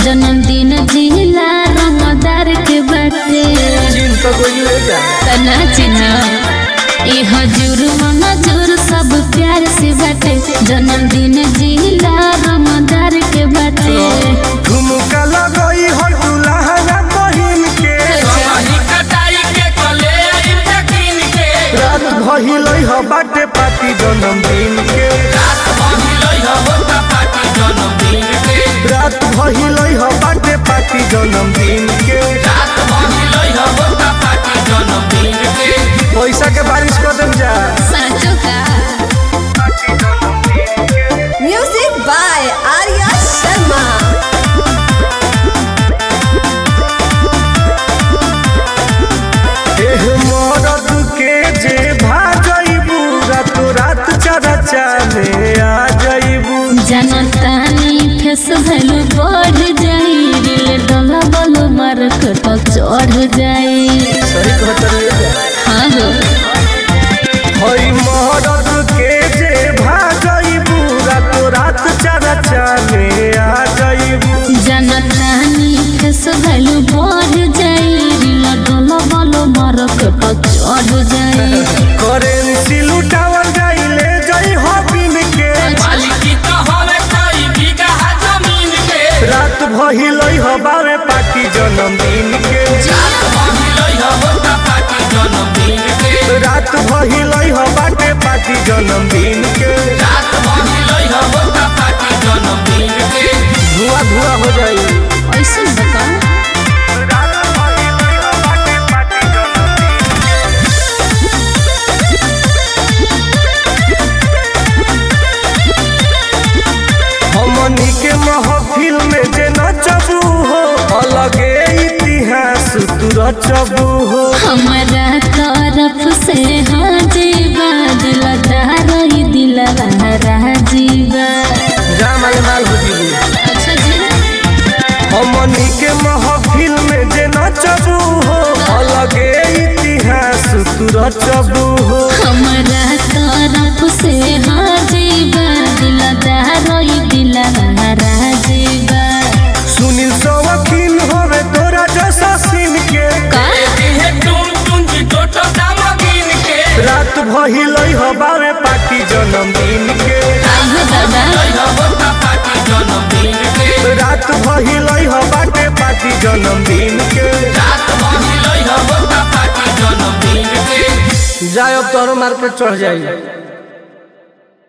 जन्मदिन जिला रंगदार के बाटे चीन तो कोई ले जा तना चिन्ह ई हजूर मनजूर सब प्यार से बाटे जन्मदिन जिला रंगदार के बाटे ठुमका लगई हो दुल्हन बहिन के रात भइलई ह बाटे पार्टी जन्मदिन के रात भइलई ह बाटे पार्टी जन्मदिन के पैसा के बारिश कर देम जा साचो का Music by Arya Sharma. एह मरद के जे भाजइबू रात रात चरा चाले आ जइबू जनतानी फेस भैलू बढ़ जाई दिल डोला बोलो मार्केट चढ़ जाई सही कहत रे हाँ हो हई मरद के जे भाजइबू रात रात चरा चाले आ जइबू जनतानी फेस भैलू बढ़ जाई दिल डोला बोलो मार्केट चढ़ जाई करेंसी लुटावल जाइले जई हो बिन के रात भइलई ह बावे पार्टी जन्मदिन के रात भइलई ह बाटे पार्टी जन्मदिन के धुआं धुआं हो जाई ऐसे बता हमनी के महफिल में जे नचबू हो अलगे इतिहास तू रचबू हो हमारा तरफ से हाजीबा दिल दारई दिल राजीबा जा माल माल हो जीबू अच्छा जी हमनी के महफिल में जे नचबू हो अलगे इतिहास तू रचबू हो हमारा तरफ से हाजीबा दिल दारई दिल राजीबा सुनील सवकील होवे तोरा जैसा सीन के का रात भइलई ह बावे पार्टी जन्मदिन के आइयो दादा रात भइलई ह बाटे पार्टी जन्मदिन के जाए अब तोहरो मार्केट चढ़ जाई